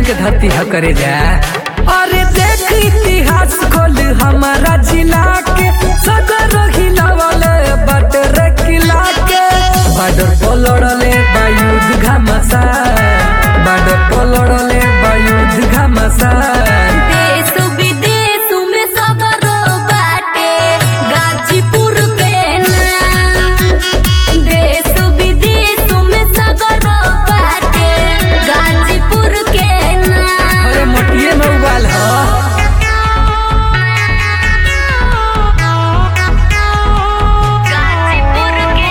के धरती ह करे जा अरे देख इतिहास खोल हमारा जिला के सगर हिलावल बटर किला के बॉर्डर पर लड़ले बायुध घमासा बॉर्डर पर लड़ले बायुध घमासा देश विदेश में सगरो बाटे गाजीपुर के नाम देश विदेश में सगरो बाटे गाजीपुर के नाम अरे मोटिए में उबाल ह गाजीपुर के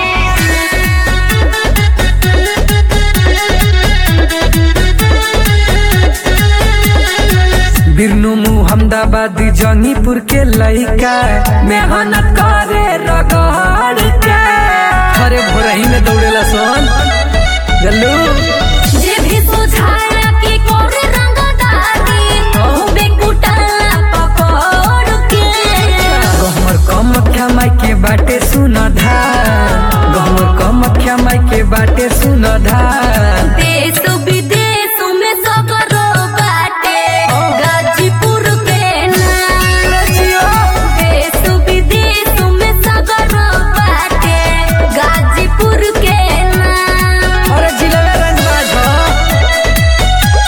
बिरनु मुहम्मदाबाद जंगीपुर के लइका मेहनत करे रगड़ के अरे भोरही में दौड़ेला सोन जल्लू जे भी सुझाया कि कोरे रंगदारी खूबे कुटाला पकड़ के गहमर कम माई के बाटे सुन धार गहमर कम माई के बाटे सुन धार देश विदेश में सगरो बाटे गाजीपुर के नाम देश विदेश में सगरो बाटे गाजीपुर के नाम अरे जिला रंगबाज ह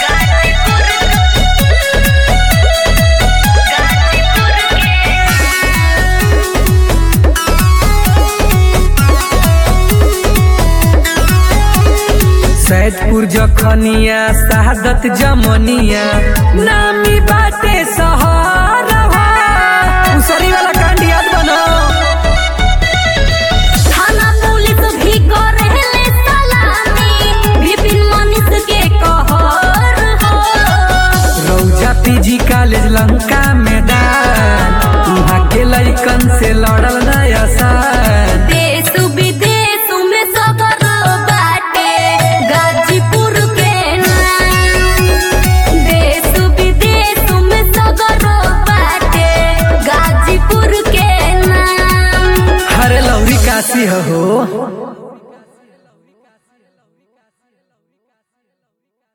सैदपुर जखनिया शहादत जमनिया नामी बाटे सहरवा उसरी वाला कांड याद बनो थाना पुलिस भी करेले सलामी विपिन मनीष के कहर हो रौजा पीजी कॉलेज लंका मैदान वहाँ के लइकन से लड़ल नया साल देश विदेश में सगरो बाटे गाजीपुर के नाम देश विदेश में सगरो बाटे गाजीपुर के नाम हरे लौरी काशी हो